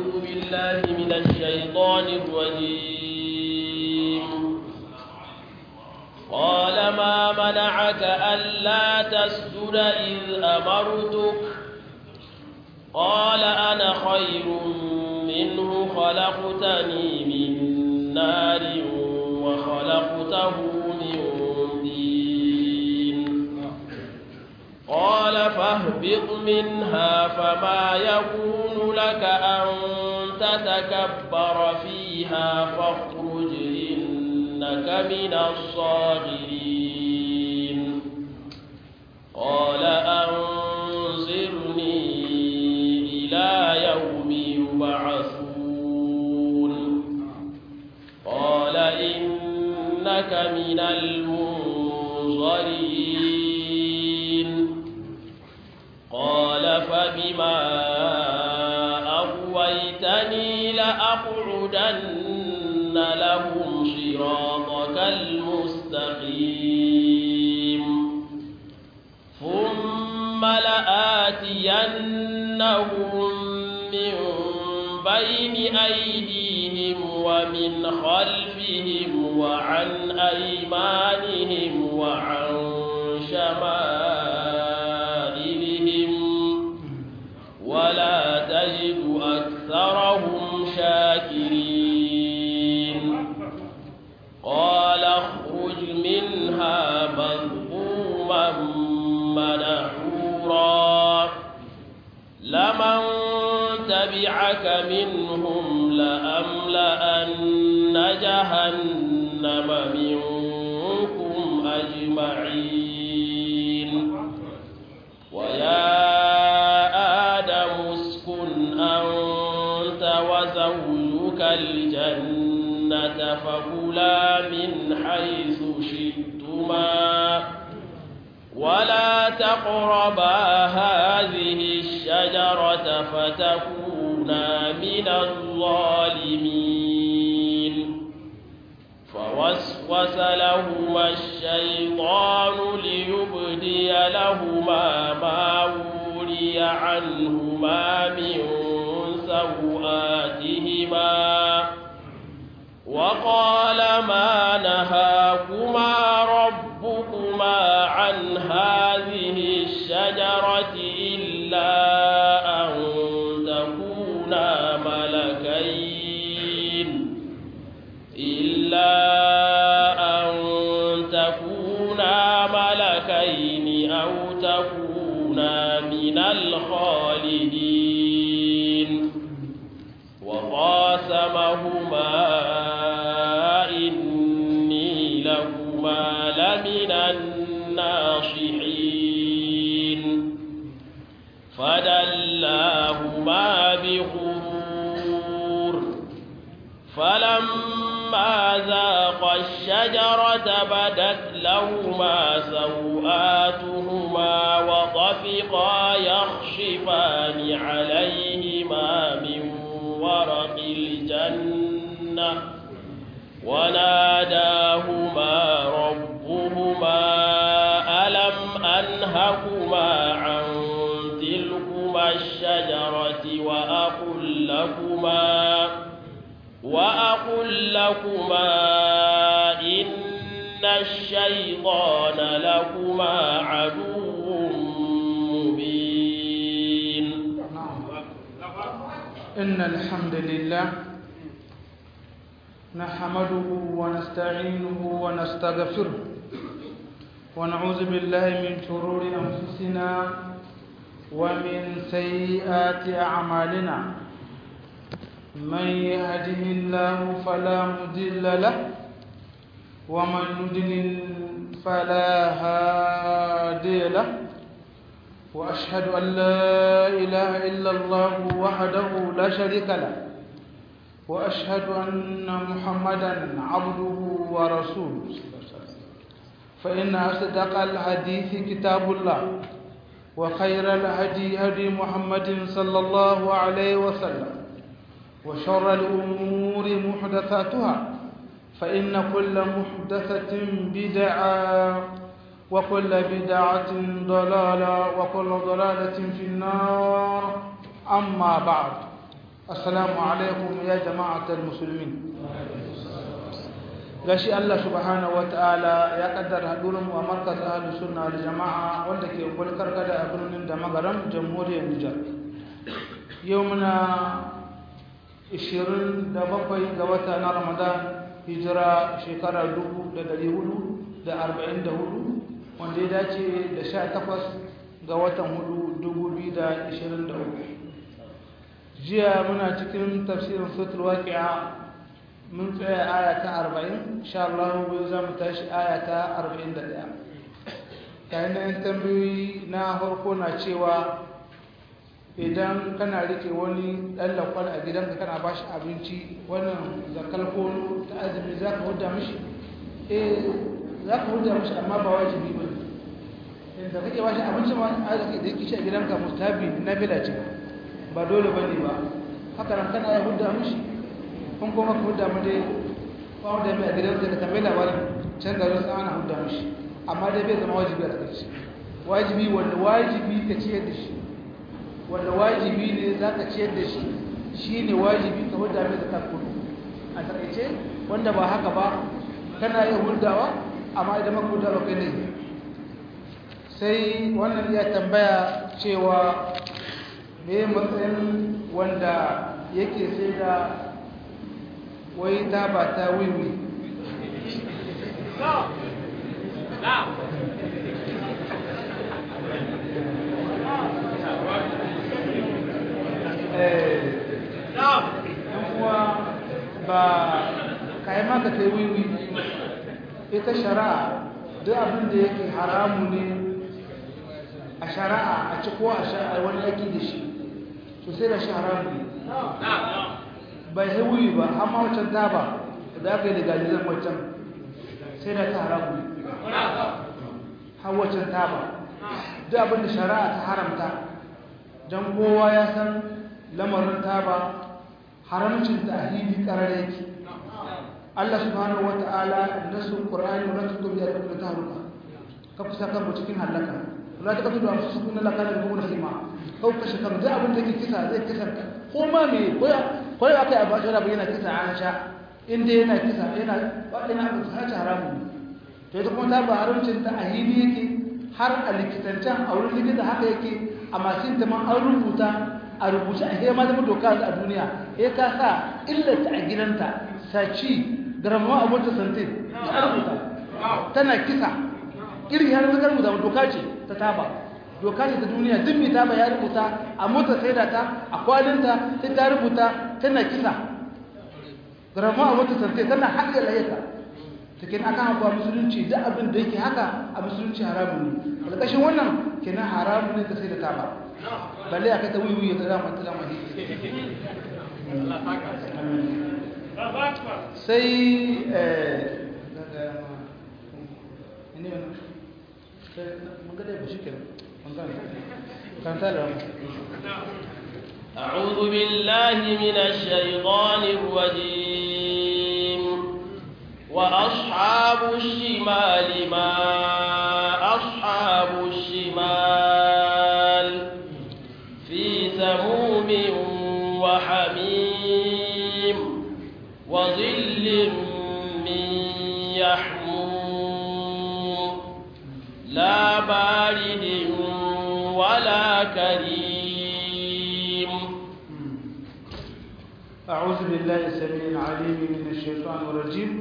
أعوذ بالله من الشيطان الرجيم قال ما منعك ألا تسجد إذ أمرتك قال أنا خير منه خلقتني من نار وخلقته من دين قال فاهبط منها فما يكون لك أن تتكبر فيها فاخرج إنك من الصاغرين قال أنظرني إلى يوم يبعثون قال إنك من المنظرين قال فبما أغويتني لأقعدن لهم صراطك المستقيم ثم لآتينهم من بين أيديهم ومن خلفهم وعن أيمانهم وعن شمائلهم ولا تجد أكثرهم شاكرين قال اخرج منها مذءوما مدحورا لمن تبعك منهم لأملأن جهنم منكم أجمعين ويا آدم اسكن أنت وزوجك الجنة فكلا من حيث شئتما ولا تقربا هذه الشجرة فتكونا من الظالمين فوسوس لهما الشيطان ليبدي لهما ما وري عنهما من سوآتهما وقال ما نهاكما ربكما عن هذه الشجرة إلا أن تكونا ملكين إلا أن تكونا ملكين أو تكونا من الخالدين وقاسمهما إني لكما لمن الناصحين فدلاهما بغرور فلما ذاقا الشجرة بدت لهما سوآتهما وطفقا يخشفان عليهما من ورق الجنة وناداهما ربهما ألم أنهكما عن تلكما الشجرة وأقل لكما وأقل لكما إن الشيطان لكما عدو مبين إن الحمد لله نحمده ونستعينه ونستغفره ونعوذ بالله من شرور أنفسنا ومن سيئات أعمالنا من يهده الله فلا مضل له ومن يضلل فلا هادي له وأشهد أن لا إله إلا الله وحده لا شريك له وأشهد أن محمدا عبده ورسوله فإن أصدق الحديث كتاب الله وخير الهدي هدي محمد صلى الله عليه وسلم وشر الأمور محدثاتها فإن كل محدثة بدعة وكل بدعة ضلالة وكل ضلالة في النار أما بعد assalamu alaikum ya jama'atul musulmin gashi Allah subhanahu wataala ya kaddara hadurin mu a markaz ahlus sunna wal jama'a wanda ke kulkar kada a birnin da magaram jamhuriyar Nijar yau muna 27 ga wata na Ramadan hijira shekara 1444 wanda ya dace da 18 ga watan 4 2023 jiya muna cikin tafsirin sutul waqi'a mun tsaya aya ta 40 insha Allah gobe za mu tashi aya ta 41 kayan nan tambayoyi na farko na cewa idan kana rike wani dan lakwal a gidanka kana bashi abinci wannan zakal kono ta azumi za ka huda mishi eh za ka huda mishi amma ba wajibi ba ne da kake bashi abinci ma a da yake shi a gidanka mustabi na bila ce ba dole ba ne ba haka nan kana ya huda mishi kun kuma ka huda mu dai ba mu da mai a gidanka ka tambayi labarin can da wasu ana huda mishi amma dai bai zama wajibi a ƙarshe wajibi wanda wajibi ka ciyar da shi wanda wajibi ne za ka ciyar da shi shi ne wajibi ka huda mai zakar kudu a taƙaice wanda ba haka ba kana iya hudawa amma idan maka hudawa kai ne sai wannan ya tambaya cewa me matsayin wanda yake sai da wai ta ba ta wiwi kuma ba kayi maka kai wiwi ita shari'a duk abin da yake haramu ne a shari'a a ci ko a shari'a wani yaki da shi to sai da shi haramu ne bai yi wiwi ba amma wancan taba da aka yi legalizan wancan sai da ta haramu ne har wancan taba duk abin da shari'a ta haramta don kowa ya san lamarin taba haramcin ta a hili karar yake Allah subhanahu wa ta'ala nasu Qur'ani wa tukum ya rabbi tahruka ka kusa kan mu cikin halaka la ta katudu amsu sukun la kana mu rahima kau kashe kan da abin da ke kisa zai kisa ko ma me ko ko akai abu da rabbi yana kisa Aisha inda yana kisa yana wadina abu ta hace haramu to ita kuma ta ba haramcin ta a hili yake har a likitancan a wurin likita haka yake amma sin ta man an rubuta a rubuce a hema zama doka a duniya ya ka sa illata a gidanta saci garamawa a motar santin ta rubuta tana kisa irin ya rubuta rubuta doka ce ta taba doka ce ta duniya duk mai taba ya rubuta a motar sai da ta a kwalinta sai ta rubuta tana kisa garamawa a motar santin tana haɗe layyata ta kenan akan hakuwa musulunci duk abin da yake haka a musulunci haramun ne ƙarƙashin wannan kenan haramun ne ta sai da taba balle a kai ta wiwi ya zama ta zama sai أعوذ بالله من الشيطان الرجيم وأصحاب الشمال ما أصحاب الشمال في سموم وحميم وظل من يحموم لا بارد ولا كريم أعوذ بالله السميع العليم من الشيطان الرجيم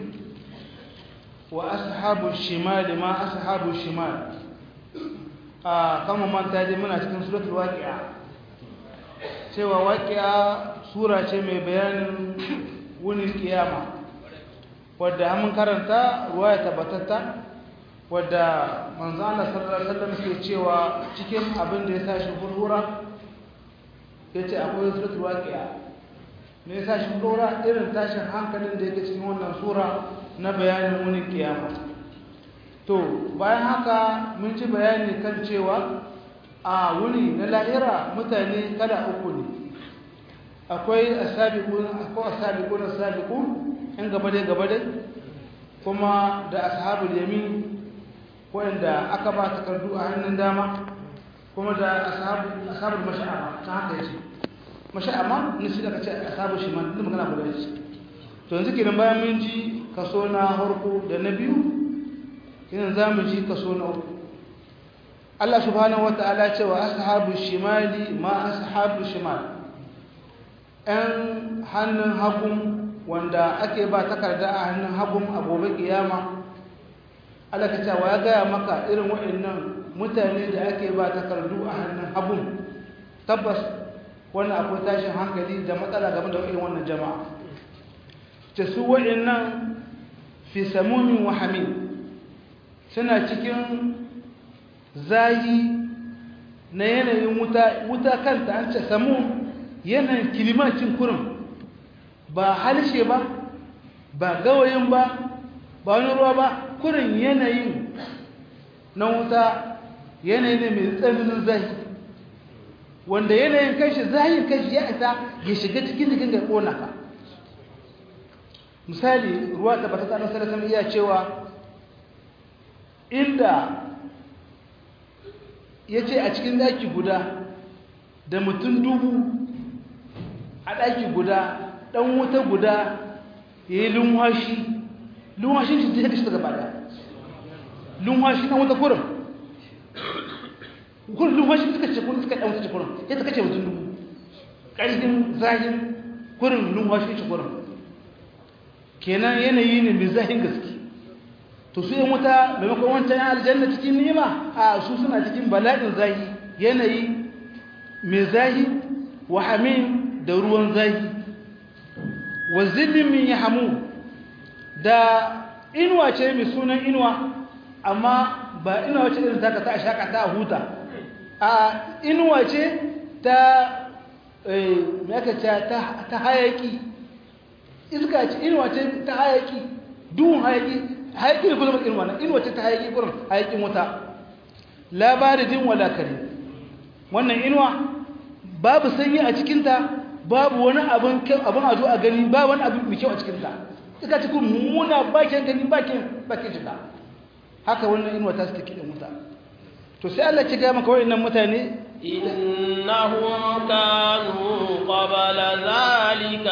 وأصحاب الشمال ما أصحاب الشمال a kama manta dai muna cikin suratul waqi'a cewa waqi'a sura ce mai bayanin wunin kiyama wadda mun karanta ruwaya tabbatatta wadda manzo Allah sallallahu alaihi wasallam ke cewa cikin abin da ya sa shi furfura yace akwai suratul waqi'a me yasa shi furfura irin tashin hankalin da yake cikin wannan sura na bayanin wunin kiyama to bayan haka mun ci bayani kan cewa a wuni na lahira mutane kala uku ne akwai asabiqun akwai asabiqun asabiqun in gaba dai gaba dai kuma da ashabul yamin wanda aka ba takardu a hannun dama kuma da ashabul ashabul mash'ama ta haka yace mashi amma nisi da ka ce ashabu shimal duk magana guda ce to yanzu kenan bayan mun ji kaso na harko da na biyu yanzu za mu ji kaso na uku Allah subhanahu wata'ala ce wa ashabu shimali ma ashabu shimal ɗan hannun hagun wanda ake ba takarda a hannun hagun a gobe kiyama Allah ka ce wa ya gaya maka irin waɗannan mutane da ake ba takardu a hannun hagun tabbas wannan akwai tashin hankali da matsala game da irin wannan jama'a ce su waɗannan fi samumin wahamin suna cikin zayi na yanayin wuta wuta kanta an ce samu yanayin kilimancin kurin ba halshe ba ba gawayin ba ba wani ruwa ba kurin yanayin na wuta yanayi ne mai tsananin zahi wanda yanayin kanshi zahin kanshi ya isa ya shiga cikin jikin ga kona ka misali ruwa ta bata tsanin salasan iya cewa inda ya ce a cikin daki guda da mutum dubu a daki guda dan wuta guda ya yi lunwashi lunwashin shi zai kashi daga bada lunwashi na wuta kurin kurin lunwashi suka ce kurin suka ɗan wuta ce kurin ya ta kace mutum dubu ƙarfin zahin kurin lunwashi ce kurin kenan yanayi ne mai zahin gaske to su yan wuta maimakon wancan yan aljanna cikin ni'ima a su suna cikin bala'in zahi yanayi mai zahi wa hamim da ruwan zahi wa zillin min yahmu da inuwa ce mai sunan inuwa amma ba inuwa ce irin taka ta shaka ta huta a inuwa ce ta eh me aka ce ta ta hayaki iska ce inuwa ce ta hayaki duhun hayaki hayaki ne kullum inuwa na inuwa ce ta hayaki gurin hayakin wuta labaridin wala kare wannan inuwa babu sanyi a cikinta babu wani abin abin a zo a gani ba wani abin mai kyau a cikinta ita ce kuma mummuna bakin gani bakin bakin shiga haka wannan inuwa ta suke kiɗin wuta to sai Allah ci gaya maka wa'annan mutane إنهم كانوا قبل ذلك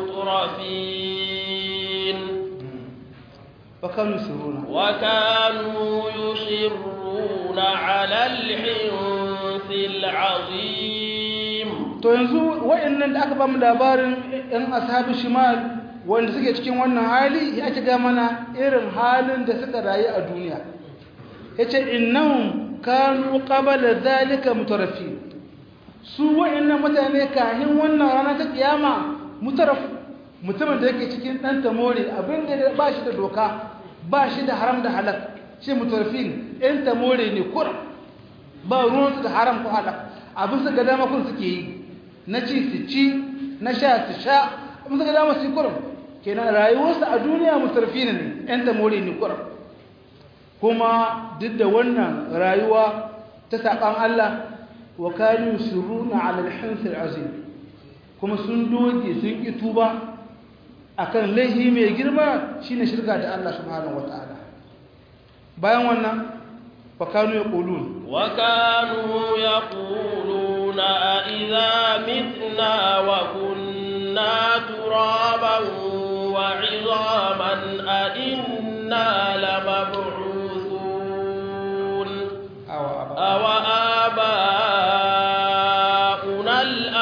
مترفين وكانوا يسرون وكانوا يصرون على الحنث العظيم to yanzu wa'annan da aka ba mu labarin ɗan ashabu shimal wanda suke cikin wannan hali ya ci ga mana irin halin da suka rayu a duniya yace innahum kanu qabla zalika mutarafi su wa'annan mutane kahin wannan rana ta kiyama mutaraf mutumin da yake cikin dan tamore abinda ba shi da doka ba shi da haram da halal shi mutarafin ɗan tamore ne kuram ba ruwansu da haram ko halal abin su ga dama kun suke yi na ci su ci na sha su sha abin su ga dama su yi kuram kenan rayuwarsu a duniya mutarafin ne ɗan tamore ne kuram kuma duk da wannan rayuwa ta saɓan Allah wa kanu suruna ala al azim kuma sun doge sun ki tuba akan laihi mai girma shine shirka da Allah subhanahu wataala bayan wannan wa kanu yaqulun wa kanu yaquluna a idza mitna wa kunna turaban wa 'idhaman a inna lamab'u أو آباؤنا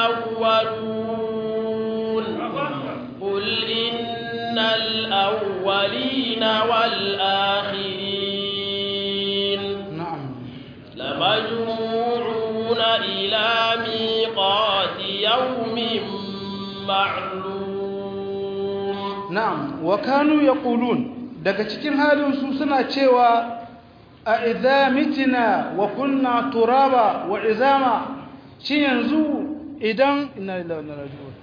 الأولون قل إن الأولين والآخرين نعم لمجموعون إلى ميقات يوم معلوم نعم وكانوا يقولون daga cikin halin su suna cewa a idza mitina wa kunna turaba wa izama shi yanzu idan inna lillahi wa inna ilaihi raji'un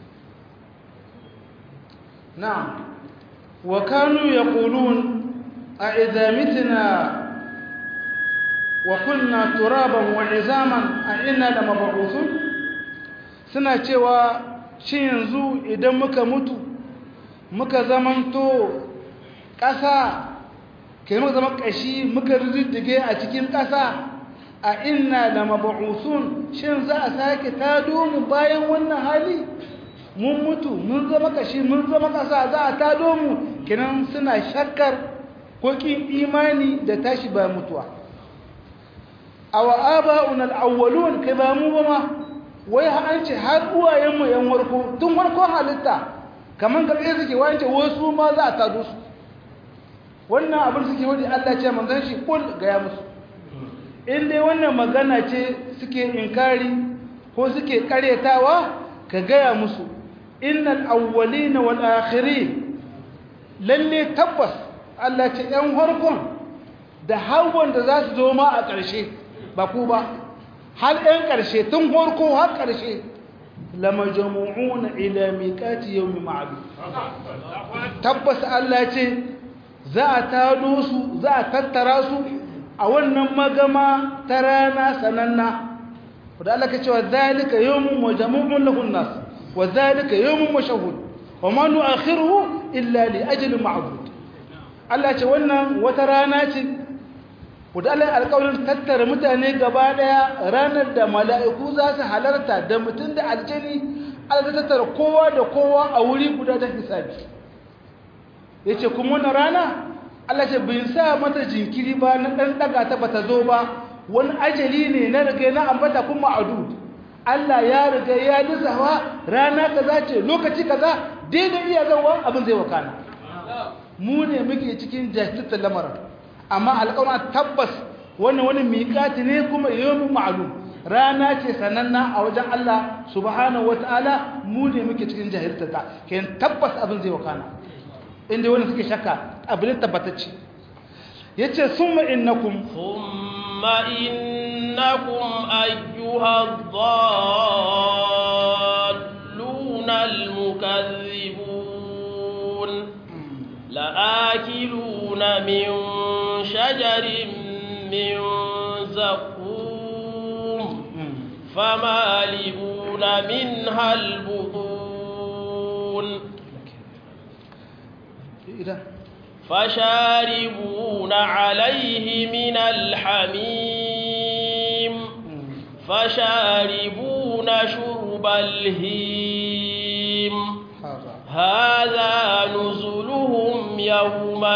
نعم وكانوا يقولون a idza mitna wa kunna turaban wa izaman a inna la mab'uthun suna cewa shin yanzu idan muka mutu muka zamanto ƙasa kai muka zama ƙashi muka riddige a cikin ƙasa a inna la mab'uthun shin za a sake tado mu bayan wannan hali mun mutu mun zama ƙashi mun zama ƙasa za a tado mu kinan suna shakkar ko kin imani da tashi bayan mutuwa aw aba'una al-awwalun kai ba mu ba ma wai an ce har uwayenmu yan warko tun warko halitta kaman ga tsaye suke wance wasu ma za a tado su wannan abin suke wani Allah ce manzon shi kul ga ya musu in dai wannan magana ce suke inkari ko suke karyatawa ka gaya musu innal awwalina wal akhirin lalle tabbas Allah ce yan harkon da har da za su zo ma a ƙarshe ba ku ba har yan ƙarshe tun harko har ƙarshe lamajmu'una ila miqati yawmi ma'lum tabbas Allah ce za a tado su za a tattara su a wannan magama ta rana sananna da Allah ka cewa zalika yawmun majmu'un lahu nas wa zalika yawmun mashhud wa ma nu'akhiruhu illa li ajalin ma'dud Allah ce wannan wata rana ce da Allah alƙawarin tattara mutane gaba daya ranar da mala'iku za su halarta da mutum da aljani Allah ta tattara kowa da kowa a wuri guda ta hisabi yace kuma wannan rana Allah ce bin sa mata jinkiri ba na dan daga ta bata zo ba wani ajali ne na riga na ambata kuma adud Allah ya riga ya lissafa rana kaza ce lokaci kaza daidai iya zawa abin zai wakana mu ne muke cikin jahiltar lamarin amma alƙawar tabbas wannan wani miƙati ne kuma yawmin ma'lum rana ce sananna a wajen Allah subhanahu wataala mu ne muke cikin jahiltar ta kayan tabbas abin zai wakana inda wani suke shakka abin tabbatacce yace summa innakum thumma innakum ayyuha dhalluna almukaththibun la'akiluna min shajarin min zaqum famalibuna minha albutun فشاربون عليه من الحميم فشاربون شرب الهيم هذا نزلهم يوم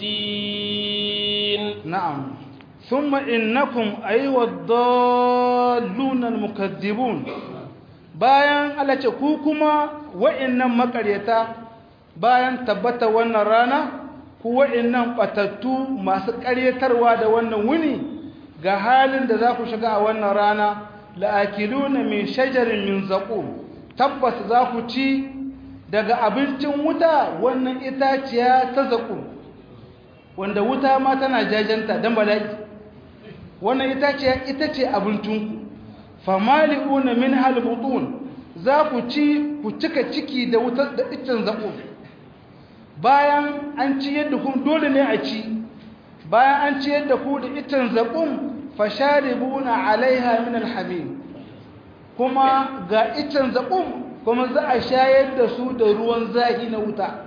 الدين نعم ثم إنكم أيها الضالون المكذبون bayan Allah ce ku kuma wa'annan makaryata bayan tabbata wannan rana ku wa'annan batattu masu ƙaryatarwa da wannan wuni ga halin da za ku shiga a wannan rana la'akiluna min shajarin min zaqum tabbas za ku ci daga abincin wuta wannan itaciya ta zaqum wanda wuta ma tana jajanta dan bala'i wannan itaciya ita ce abincinku famali'una min halbutun za ku ci ku cika ciki da wutar da iccen zaqum bayan an ci yadda kun dole ne a ci bayan an ci yadda ku da itan zaƙun fasharibuna alaiha min alhamim kuma ga itan zaƙun kuma za a shayar da su da ruwan zahi na wuta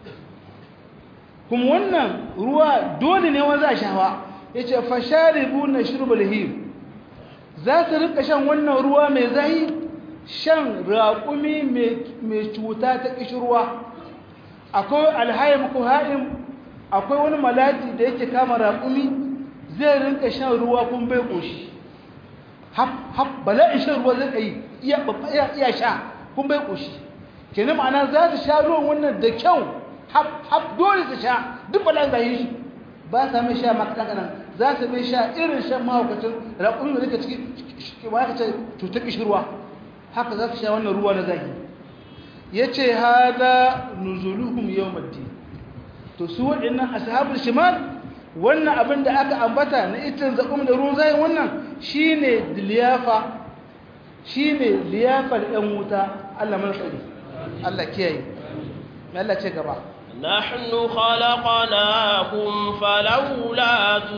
kuma wannan ruwa dole ne wanda a shawa yace fasharibuna shurbal him za su rika shan wannan ruwa mai zahi shan raƙumi mai cuta ta kishirwa akwai alhaim ko ha'im akwai wani malati da yake kama raƙumi zai rinka shan ruwa kun bai ƙoshi hap hap bala'in shan ruwa zai yi iya iya sha kun bai ƙoshi kenan ma'ana za su sha ruwan wannan da kyau hap hap dole su sha duk bala'in zai yi shi ba sa mai sha maka kanan za su mai sha irin shan mahaukacin raƙumi da yake ciki ba ka ce cutar kishirwa haka za su sha wannan ruwa na zahiri ya ce haza nuzuluhum yawmaddin to su waɗannan ashabul shimal wannan abin da aka ambata na itin zakum da ruwan zayin wannan shine liyafa shine liyafar ɗan wuta Allah mana tsari Allah kiyaye me Allah ce gaba نحن خلقناكم فلولا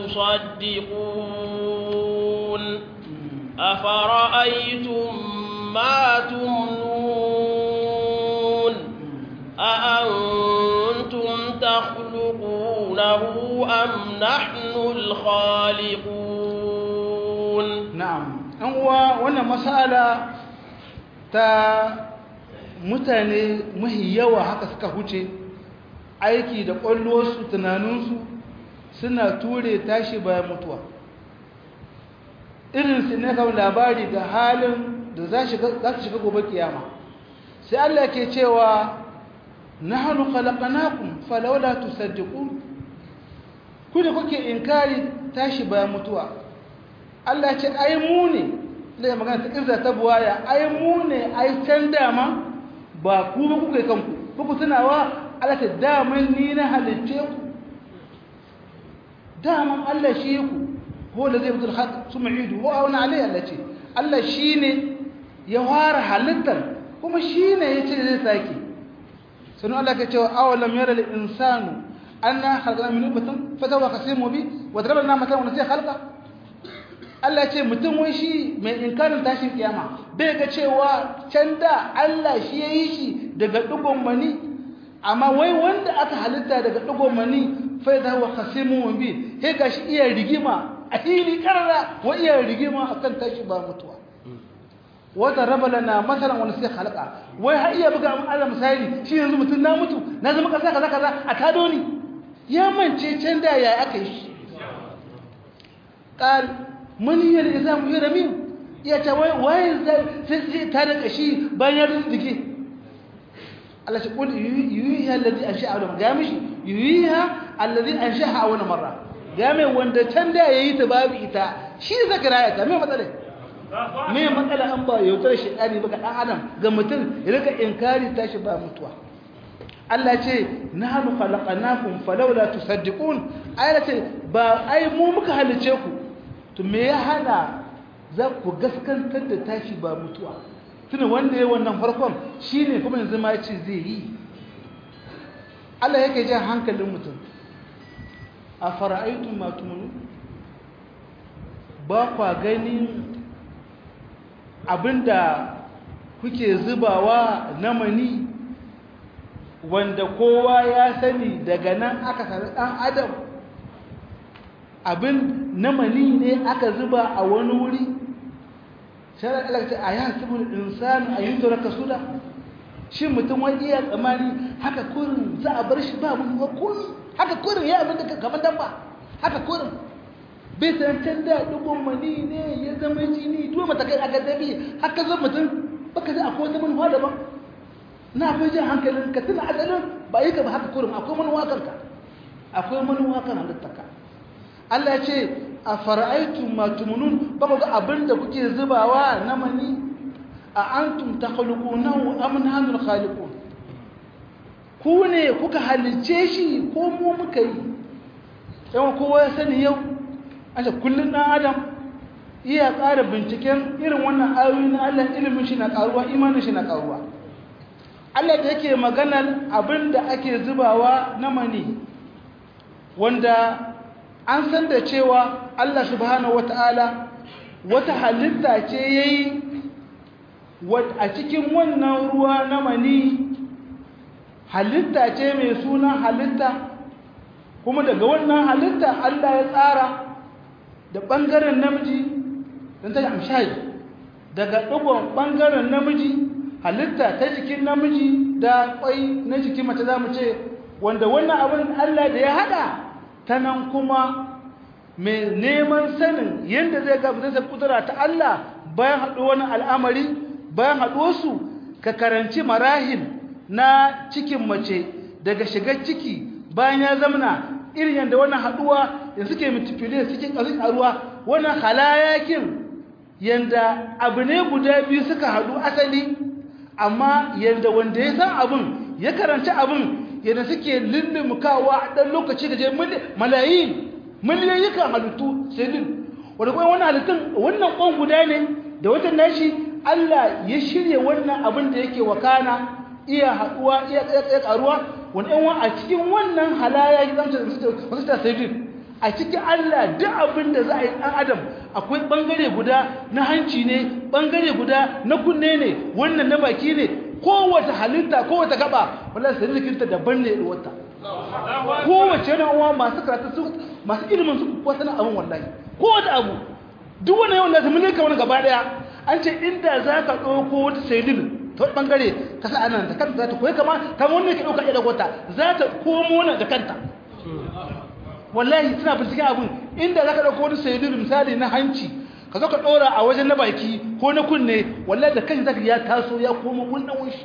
تصدقون أفرأيتم ما تمنون أأنتم تخلقونه أم نحن الخالقون na'am an uwa wannan masala ta mutane mahi yawa haka suka huce aiki da ƙwallowarsu tunaninsu suna ture tashi bayan mutuwa irinsu ne kawai labari ga halin da za su shiga gobe kiyama sai Allah ke cewa na hannu khalaqanakum falawla tusaddiqun ku da kuke inkari tashi bayan mutuwa Allah ce ai mu ne da magana ta kirza ta buwaya ai mu ne ai can dama ba ku ba kuka kanku ku tunawa Allah ta daman ni na halitte ku daman Allah shi ku ko da zai fitar haq su ma'idu ko auna alai Allah ce Allah shine ya fara halittar kuma shine yace zai sake sanu Allah ka ce awalam yara lil insanu anna khalaqna min nutfatin fatawa qasimu bi wa darabna matan wa nasiya khalqa Allah ce mutum wai shi mai inkarin tashin kiyama bai ga cewa can da Allah shi ya yi shi daga ɗigon mani amma wai wanda aka halitta daga ɗigon mani fai da wa kasimu bi sai ga shi iya rigima a hili karara wa iya rigima akan tashi ba mutuwa wata raba lana masalan wani sai halaka wai har iya buga mun Allah misali shi yanzu mutum na mutu na zama kaza kaza kaza a tado ni ya mance can da ya aka yi shi qal maniyar izamu yi ramin ya ce waye zai ta da kashi bayan riziki Allah shi kul yuyiha alladhi ansha'a wa ga mishi yuyiha alladhi ansha'a wa marra ga mai wanda can da yayi ta babu ita shi zakara ya ta mai matsala me matsala an ba yautar shi dani baka dan adam ga mutum ya rika inkari tashi ba mutuwa Allah ce nahnu khalaqnakum falawla tusaddiqun ayata ba ai mu muka halice ku to me ya hana za ku gaskantar da tashi ba mutuwa tuna wanda ya wannan farkon shi ne kuma yanzu ma ce zai yi Allah yake jan hankalin mutum a fara'aitun matumunu ba kwa gani abinda kuke zubawa na mani wanda kowa ya sani daga nan aka sami ɗan adam abin na mani ne aka zuba a wani wuri sharar alakta a yan sabon insani a yi tura kasuda shi mutum wani iya tsamani haka kurin za a bar shi ba mun ba kurin haka kurin ya abin da kamar dan ba haka kurin bai tantan da dubun mani ne ya zama jini tuwa matakai aka dabi haka zan mutum baka zai akwai wata manuwa daban na fi jin hankalin ka tuna asalin ba yi ka ba haka kurin akwai manuwa kanka akwai manuwa kan halittarka Allah ya ce a fara'aitu matumunun ba ku ga abin da kuke zubawa na mani a antum ta khuluqunahu am nahnu khaliqun ku ne kuka halice shi ko mu muka yi yawan kowa ya sani yau an ce kullun dan adam iya ƙara binciken irin wannan ayoyi na Allah ilimin shi na ƙaruwa imanin shi na ƙaruwa Allah da yake maganar abin da ake zubawa na mani wanda an san da cewa Allah subhanahu wata'ala wata halitta ce yayi a cikin wannan ruwa na mani halitta ce mai suna halitta kuma daga wannan halitta Allah ya tsara da ɓangaren namiji don ta amshayi daga ɗigon ɓangaren namiji halitta ta jikin namiji da ƙwai na jikin mace za mu ce wanda wannan abin Allah da ya haɗa ta nan kuma mai neman sanin yadda zai ga zai kudura ta Allah bayan haɗu wani al'amari bayan haɗuwarsu ka karanci marahil na cikin mace daga shigar ciki bayan ya zamana irin yadda wannan haɗuwa da suke mutifile suke ƙasin a ruwa wannan halayakin yadda abu ne guda biyu suka haɗu asali amma yadda wanda ya san abin ya karanci abin yadda suke lullumkawa a ɗan lokaci da je malayin miliyoyi kan halittu sai din wanda kuma wannan halittun wannan ƙwan guda ne da wata nashi Allah ya shirya wannan abin da yake wakana iya haɗuwa iya ƙaruwa wani yan a cikin wannan halaya ya zama wasu ta sai a cikin Allah duk abin da za a yi ɗan adam akwai ɓangare guda na hanci ne ɓangare guda na kunne ne wannan na baki ne kowace halitta kowace gaba wala sai rikinta daban ne wata kowace yana uwa masu karatu su masu ilimin su kuwa sana abin wallahi kowace abu duk wani yawan da su mulka wani gaba daya an ce inda za ka ɗauko wata saidin ta ɓangare ka sa anan da kanta za ta koyi kama kama wannan ke ɗauka ɗaya da wata za ta komo na da kanta wallahi suna binciken abin inda za ka ɗauko wani saidin misali na hanci ka zo ka ɗora a wajen na baki ko na kunne wallahi da kan zaka ya taso ya komo wannan wunshi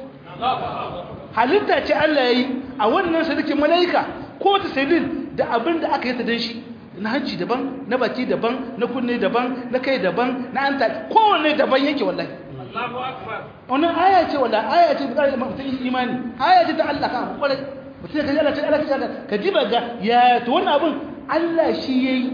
halitta ce Allah ya yi a wannan sadikin mala'ika ko ta saidin da abin da aka yi ta dan shi na hanci daban na baki daban na kunne daban na kai daban na anta kowanne daban yake wallahi wannan aya ce wala aya ce bukari mutum imani aya ce ta Allah kan kwarai mutum ya kaji Allah ce Allah ce ka ji ba ga ya to wannan abin Allah shi yayi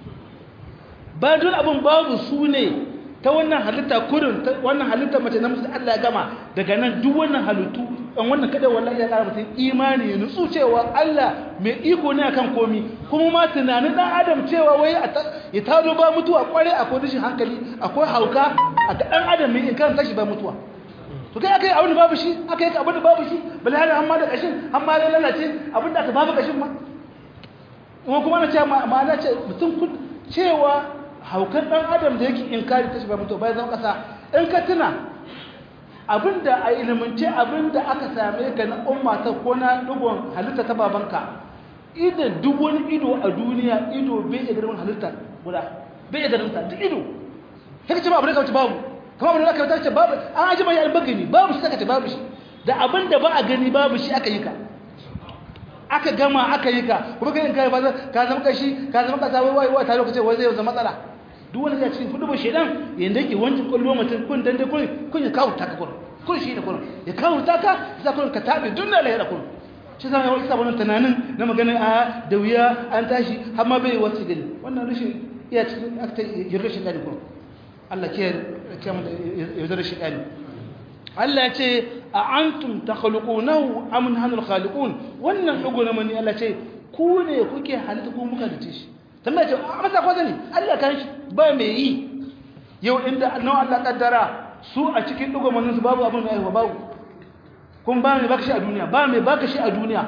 ba don abin babu su ne ta wannan halitta kurin wannan halitta mace na musu Allah ya gama daga nan duk wannan halittu an wannan kada wallahi ya kara mutum imani ya nutsu cewa Allah mai iko ne akan komi kuma ma tunanin dan adam cewa wai ya tado ba mutuwa kware akwai rashin hankali akwai hauka a ga dan adam mai in kan tashi ba mutuwa to kai akai abin da babu shi akai abin da babu shi bal hada amma da kashin amma da lalace abin da aka babu kashin ma kuma kuma na ce ma na ce mutum cewa haukan ɗan adam da yake inkari ta shi ba mutu bai zama ƙasa in ka tuna abinda a ilimance abinda aka same ka na umma ta ko na ɗigon halitta ta babanka idan duk wani ido a duniya ido bai iya ganin halitta guda bai iya ganin ta duk ido haka ce ba abin da kawace babu kuma abin da aka wata ce babu an aji mai albaka ne babu shi saka ce babu shi da abin da ba a gani babu shi aka yi ka aka gama aka yi ka kuma kai in kai ba ka zama kashi ka zama kasa wai wai ta lokacin wai zai zama matsala duk wani ya cikin kudubar shedan yanda yake wancin kwallo mutum kun dande kun kun ya kawo taka kun kun shi da kun ya kawo taka sai kun ka tabe dunna lahira kun shi zama wani sabon tunanin na magana a da wuya an tashi har ma bai wasu gani wannan rashin iya cikin akta yarda shi gani kun Allah ke ke mu yarda shi gani Allah ya ce a antum takhluqunahu am nahnu khaliqun wannan dugo na mani Allah ce ku ne kuke halitta ku muka dace shi tambaya ce a masa ko zani Allah kan shi ba mai yi yau inda nawa Allah kaddara su a cikin dugo manin su babu abin mai aiwa babu kun ba mai baka shi a duniya ba mai baka shi a duniya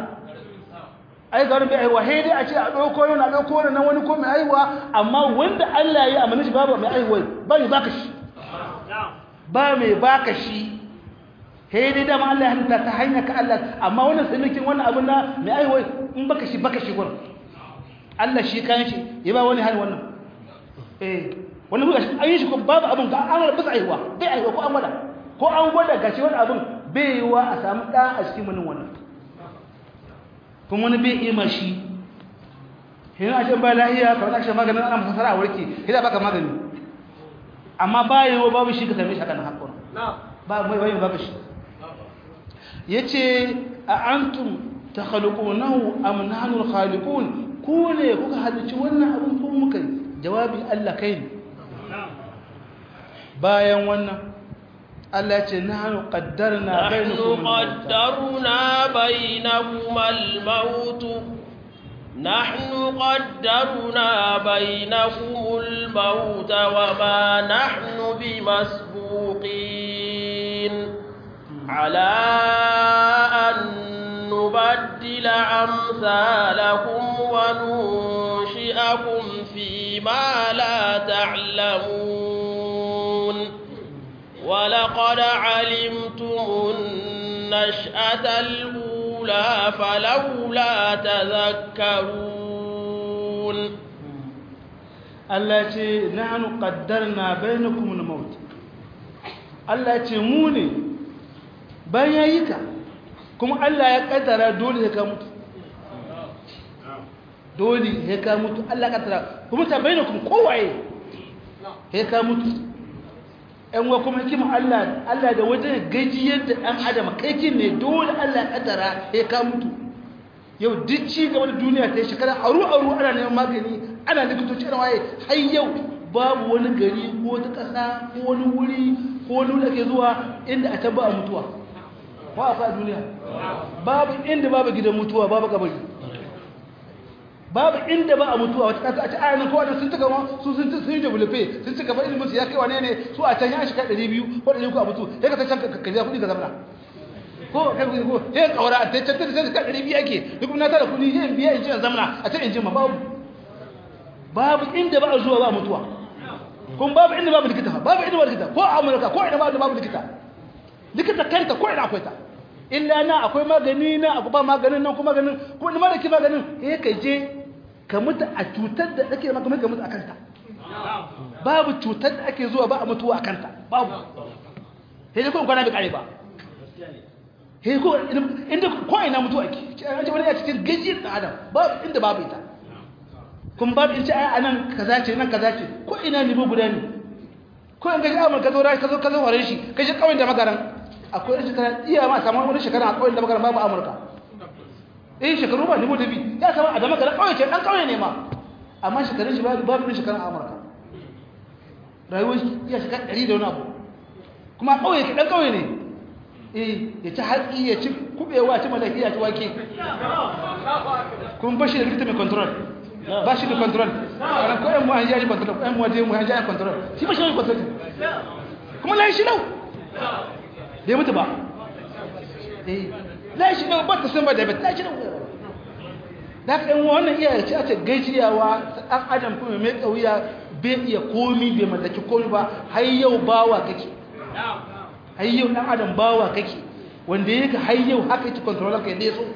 ai garin bai aiwa he dai a ce a dauko yau na dauko wannan nan wani ko mai aiwa amma wanda Allah ya yi amana shi babu mai aiwa ba mai baka shi ba mai baka shi he dai da Allah ya halitta ta hanya ka Allah amma wannan sanikin wannan abin na mai aiwa in baka shi baka shi gurin Allah shi kan shi ya ba wani hali wannan eh wannan buga shi an yi shi ko babu abin ga an rabu aiwa bai aiwa ko an gwada ko an gwada gashi wani abin bai yi wa a samu ɗa a cikin wani wannan kuma wani bai iya mashi hin a ba lahiya kamar ake maganin ana masasara a warke hida baka magani amma ba yi wa babu shi ka same shi haka na haƙon ba mai bayan babu shi ya ce a antum ta khaliqunahu am nahnu khaliqun ku ne kuka halicci wannan abin ko muka jawabi Allah kai ne bayan wannan Allah ce nahnu qaddarna bainakum qaddarna bainakum al-maut nahnu qaddarna bainakum al-maut wa ma nahnu bimasbuqin ala an nubaddila amsalakum wa nunshi'akum fi ma la ta'lamun ولقد علمتم النشأة الأولى فلولا تذكرون التي نحن قدرنا بينكم الموت التي موني بينك kuma Allah ya kaddara dole ya ka mutu dole ya ka mutu Allah ya kaddara kuma ta bainakum kowaye ya ka mutu ‘yan wa kuma hikima Allah Allah da wajen gajiyar da ɗan adam kaikin ne dole Allah ƙadara ya ka mutu yau duk ci gaba da duniya ta yi shekara aru-aru ana neman magani ana likitoci ana waye har yau babu wani gari ko ta ƙasa ko wani wuri ko wani wuri ake zuwa inda a taba a mutuwa ko akwai a duniya babu inda babu gidan mutuwa babu kabari babu inda ba a mutuwa wata kasa a ci ayanin kowa da sun cika ma su sun sun yi develope sun cika ba ilimin su ya kai wane ne su a can ya shiga 200 ko 300 a mutu sai ka san can ka ja kuɗi ka zamana ko kai kuɗi ko sai ka aura a can can sai ka 200 ake duk na tara kuɗi yin biya in ji zamana a can in ji ma babu babu inda ba a zuwa ba mutuwa kuma babu inda babu likita babu inda babu likita ko a Amurka ko ina babu babu likita likita kanta ko ina akwai ta illa na akwai magani na akwai ba maganin nan kuma maganin kuma ma da ke maganin eh ka je ka mutu a cutar da ake maka ka mutu a kanta babu cutar da ake zuwa ba a mutuwa a kanta babu sai dai ko kwana bai kare ba sai ko inda ko ina mutuwa ake an ce wani ya cikin gajiyar da adam babu inda babu ita kun babu in ce ai anan kaza ce nan kaza ce ko ina ne guda ne ko in gaji amurka zo ka zo ka zo horon shi ka shi kawai da magaran akwai wani shekara iya ma saman wani shekara a kawai da magaran babu amurka eh shekaru ba nemo da bi ya kama a da magaran kawai ce dan kawai ne ma amma shekarun shi babu babu shekara a amurka rayuwar shi iya shekara ɗari da wani abu kuma kawai ke dan kawai ne eh ya ci hatsi ya ci kubewa ya ci malaki ya ci wake kun bashi da likita mai control ba shi da control ana ko yan mu an yaji control yan mu je mu an yaji control shi ba shi da control kuma lai shi lau bai mutu ba eh lai shi lau ba ta san ba da bai lai shi lau da ka yan wannan iya ce a ce gajiyawa dan adam kuma mai kauya bai iya komi bai mallaki komi ba har yau bawa kake har yau dan adam bawa kake wanda yake har yau haka yake control ka yadda ya so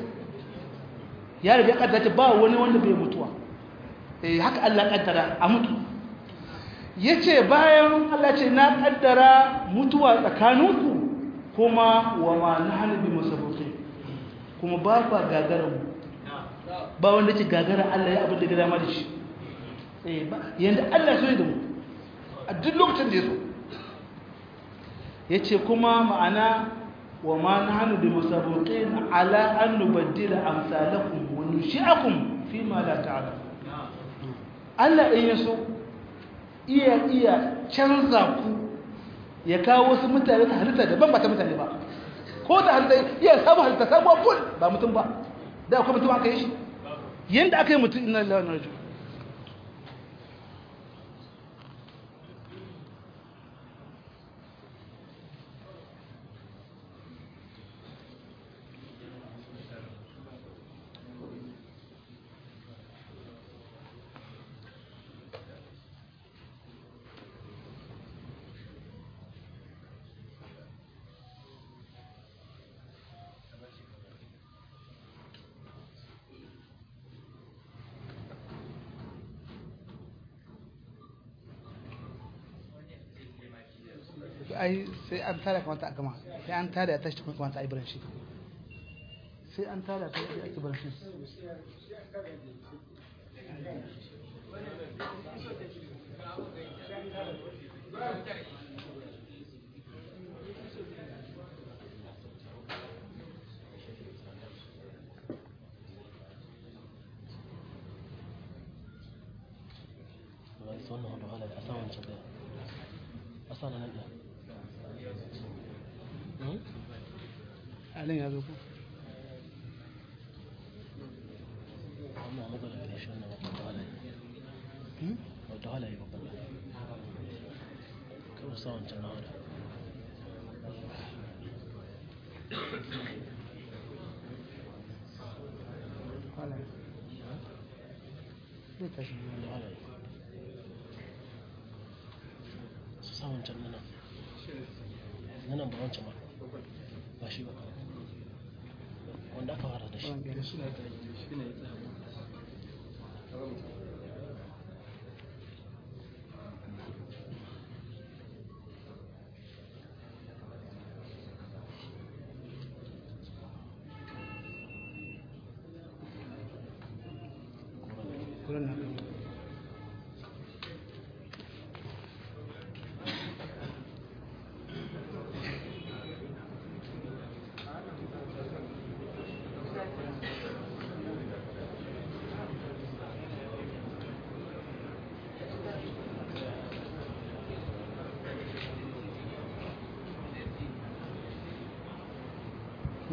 ya riga kaddata ba wani wanda bai mutuwa haka Allah kaddara a mutu yace bayan Allah ce na kaddara mutuwa tsakaninku kuma wa ma nahnu bi musabbiqin kuma ba ba gagara mu ba wanda ce gagara Allah ya abin da ga dama da shi eh ba yanda Allah so ya da mu a duk lokacin da ya so yace kuma ma'ana wa ma nahnu bi musabbiqin ala an nubaddila amsalakum wa nushi'akum fi ma la ta'lamun Allah in ya so iya iya canza ku ya kawo wasu mutane ta halitta daban ba ta mutane ba ko ta halitta iya sabu halitta sabuwa full ba mutum ba da akwai mutum aka yi shi yadda aka yi mutum ina lillahi wa inna ai sai an tada kamata a gama sai an tada ya tashi kuma kamata a yi biranshi sai an tada ta yi ake biranshi wannan hudu hala da asan wancan da asan nan da alin ya zo ku wannan muka da gare shi wannan wata hala ne wata hala yi babban kawai sa wancan na wada hala zai tashi wata hala yi su sa wancan nana nanan ba wancan ba ba shi ba wanda aka fara da shi kuran na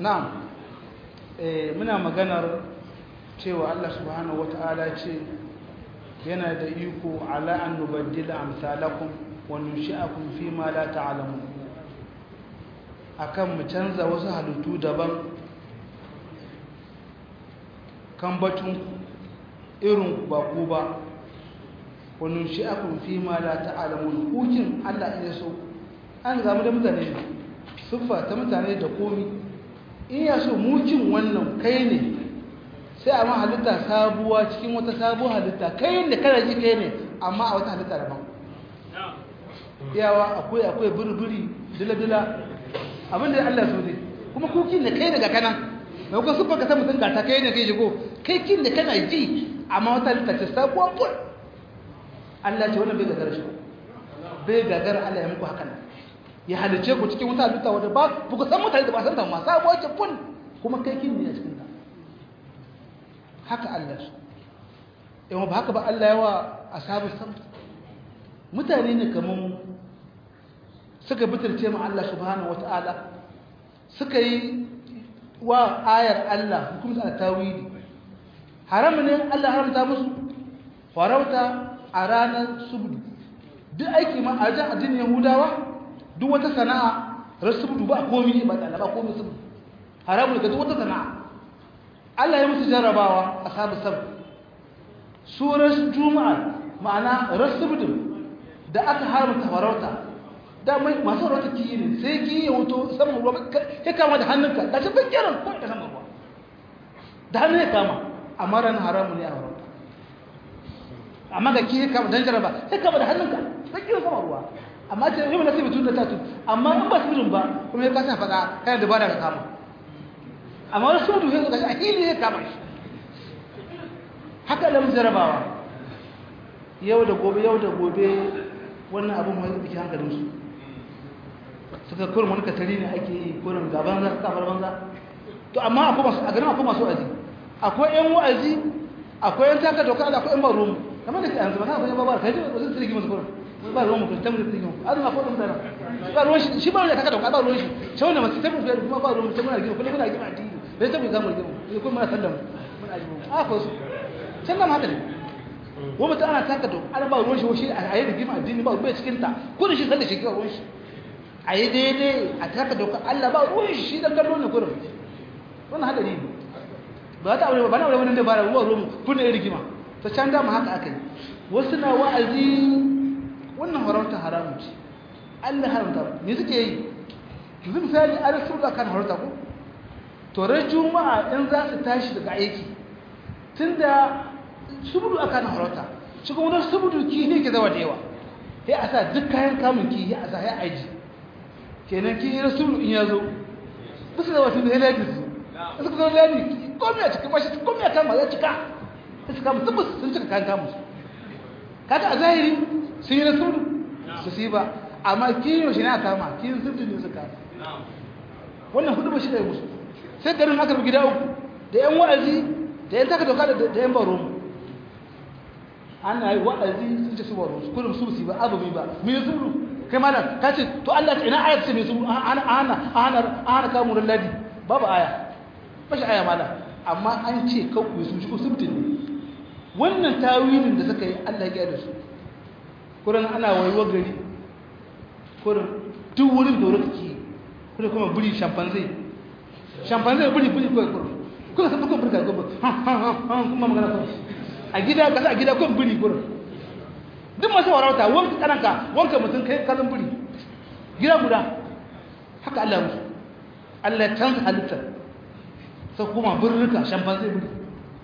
na'am eh muna maganar cewa Allah subhanahu wata'ala ce yana da iko ala an nubaddila amsalakum wa nunshi'akum fi ma la ta'lamun akan mu canza wasu halittu daban kan batun irin ba ku ba wa nunshi'akum fi ma la ta'lamun hukin Allah ya so an zamu da mutane ne siffa ta mutane da komi in ya so mukin wannan kai ne sai a ma halitta sabuwa cikin wata sabuwar halitta kai ne kana ji kai ne amma a wata halitta daban yawa akwai akwai burburi dila-dila abinda Allah so ne kuma kukin da kai daga kanan mai kuka siffa ka ta mutum gata kai ne kai shigo kai kin da kana ji amma wata halitta ce sabuwa ful Allah ce wannan bai gagara shi bai gagara Allah ya muku haka nan ya halice ku cikin wata halitta wadda ba ku san mutane da ba san ta ma sabuwa ce fun kuma kai kin ne a cikin ta haka Allah su yawan ba haka ba Allah yawa ashabu sam mutane ne kaman suka bitirce ma Allah subhanahu wataala suka yi wa ayar Allah hukumta a tawili haram ne Allah haramta musu farauta a ranar subdu duk aiki ma a jan addinin yahudawa duk wata sana'a rasubudu ba komi ba da ba komi subudu haramun ga duk wata sana'a Allah ya musu jarrabawa a sabu sabu surar juma'a ma'ana rasubudu da aka haramta farauta da mai masu farauta kiyi ne sai kiyi ya wuto saman ruwa ya kama da hannunka da shi bakiran ko da saman ruwa da hannun ya kama amma ran haramun ne a farauta amma ga kiyi kama dan jarraba ya kama da hannunka bakiran saman ruwa amma ce yi mana sibitun da tatu amma in ba sibirin ba kuma ya kasa faɗa kayan da ba da ka kama amma wani sun duhe ga shi a hili ya kama shi haka da mun jarabawa yau da gobe yau da gobe wannan abin mai biki hankalin su suka kurin wani katari ne ake yi kurin gaban za su kafar banza to amma akwai masu a garin akwai masu wa'azi akwai yan wa'azi akwai yan taka doka da akwai yan baro kamar da ke yanzu ba na akwai yan babar kai ba zai tsirgi masu kurin ba ruwan mutum tamar da tsikin azuma ko dum dana ba ruwan shi shi ba ya taka dauka ba ruwan shi shi wannan masu tabbata da kuma ba ruwan mutum muna gima kullum muna gima addini bai tabbata zamu gima sai kuma muna sallama muna gima a ko su can nan haka ne ko mutum ana taka dauka ana ba ruwan shi shi a yi da gima addini ba ruwan cikin ta ko da shi sallar shi kira ruwan shi a yi daidai a taka dauka Allah ba ruwan shi shi dan kallo ne kurum wannan hadari ne ba ta aure ba na aure wannan da ba ruwan ruwan kun ne rigima ta can da mu haka akai wasu na wa'azi wannan harauta haramun ce Allah haramta me suke yi yanzu misali an rasu da kan harauta ko to ran juma'a in za su tashi daga aiki tunda subudu akan harauta shi kuma wani subudu ki ne ke zawa da yawa sai a sa duk kayan kamun ki a sa ya aji kenan ki yi subudu in ya zo ba su zawa tun da ya ladi su da suka zama ladi komi a cikin mashi komi a kama ya cika sai su kama tabbas sun cika kayan kamun su kaga a zahiri sun yi na sudu su si ba amma kiyo shi na kama kiyin sudu ne su kama wannan hudu ba shi da ya musu sai garin aka bi gida uku da yan wa'azi da yan taka doka da yan baro mu ana yi wa'azi sun ce su baro su kullum su si ba abu ba me sudu kai malam ka ce to Allah ta ina ayat ce me sudu ana ana ana ana kamun ladi babu aya ba shi aya malam amma an ce kawai su shi ko subtin ne wannan tawilin da suka yi Allah ya da su kurin ana waiwa gari kurin duk wurin da wurin take kuma kuma buri shampanzai shampanzai buri buri kawai kurin kuma sai kuma burga gobe kuma magana kuma a gida kasa a gida kuma buri kurin duk masu warauta wanka kananka wanka mutum kai kazan buri gida guda haka Allah musu Allah ya canza halittar sai kuma burruka shampanzai buri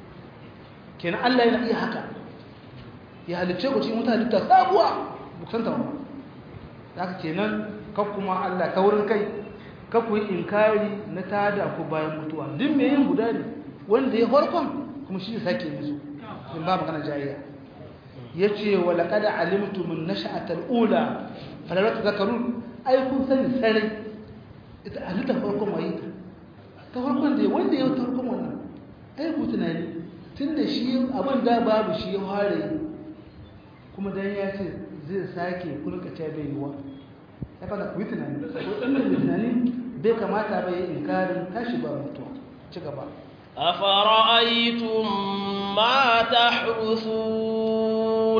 kenan Allah yana iya haka ya halicce ku cikin wata halitta sabuwa buksanta ba haka kenan kan kuma Allah ta wurin kai ka ku yi inkari na tada ku bayan mutuwa duk me yin guda ne wanda ya farkon kuma shi ne sake musu in ba magana jayayya yace wa laqad alimtum an-nash'ata al-ula fala tadhakkarun ai kun sani sare ita halitta farkon waye ta farkon da wanda ya ta farkon wannan ai ku tunani tunda shi abin da babu shi ya fara kuma dan ya ce zai sake kulka ta bai yiwa ya fada ku yi tunani ko dan mai tunani bai kamata bai inkarin tashi ba mutuwa ci gaba أفرأيتم ما تحرثون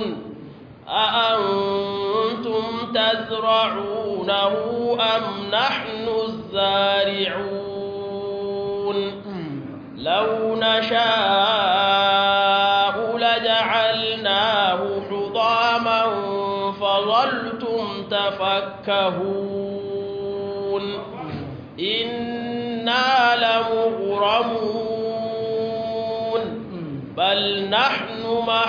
أأنتم تزرعونه أم نحن الزارعون لو نشاء لجعلناه حطاما فظلتم تفكهون إنا لمغرمون بل نحن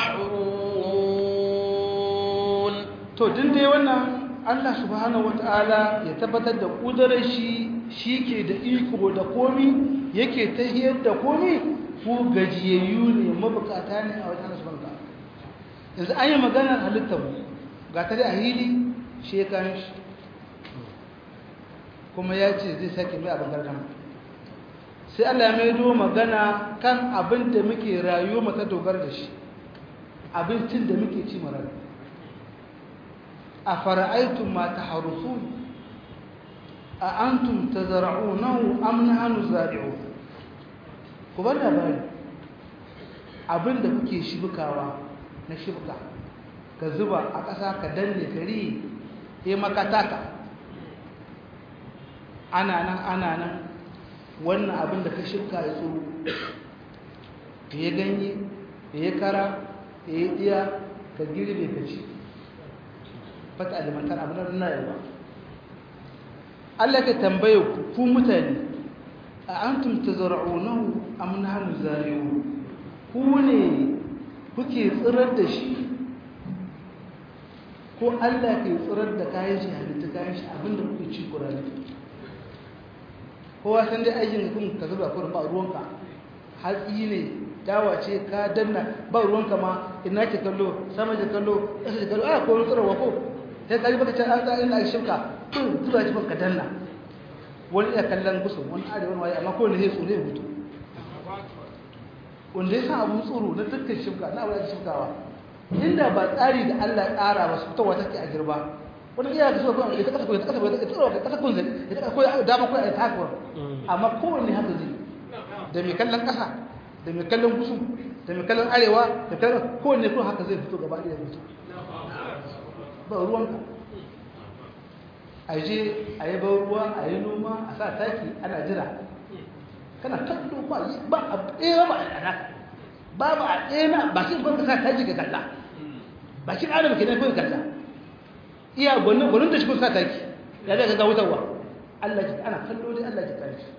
محرومون to din dai wannan Allah subhanahu wataala ya tabbatar da kudurar shi shike da iko da komi yake tahiyar da komi ku gajiyayyu ne mabukata ne a wajen subhanahu yanzu an yi maganar halittar mu ga ta da hili shekan shi kuma ya ce zai sake mai abin gargama sai Allah ya maido magana kan abin da muke rayuwa mata dogara da shi abincin da muke ci mara a fara'aitun ma ta harusu a antum ta zara'unahu amna hannu zari'u ku bar labari abin da kuke shibkawa na shibka ka zuba a ƙasa ka danne kari ya makataka ana nan ana nan wannan abin da ka shibka ya tsoro ya ganye ya kara ya yi iya ka girbe ka ci fata alimantar abin da na yawa Allah ka tambaye ku ku mutane a antum tazra'unahu am nahnu zari'un ku ne kuke tsirar da shi ko Allah ke tsirar da kayan shi halitta kayan shi abinda kuke ci kurani kowa san dai aikin da kun ka zuba kurin ba ruwanka hatsi ne dawa ce ka danna ba ruwanka ma ina ke kallo sama ke kallo ƙasa ke kallo a ko tsirarwa ko sai ka ji baka ce an za ina shirka kun zuba shi ka danna wani iya kallon gusu wani arewa wani waye amma kowane zai tsoro ya mutu wanda ya san abun tsoro na dukkan shirka na abu da shirkawa inda ba tsari da Allah ya tsara ba su fitowa take a girba wani iya ka so ko ita kasa ko ita kasa ko ita tsoro ka kasa kun zai ita kasa ko dama ko ita haka amma kowanne haka zai da mai kallon kasa da mai kallon gusu da mai kallon arewa da kallon kowanne ko haka zai fito gaba ɗaya fito ba ruwanka a je a yi ban ruwa a yi noma a sa taki ana jira kana kallo ba ba a ɗaya ba a ɗana ba ba a ɗaya na bakin kwanka sa taki ka kalla bakin adam ke nan kawai kalla iya gwanin gwanin da shi kun sa taki ya zai ga wutarwa Allah ki ana kallo dai Allah ki kare shi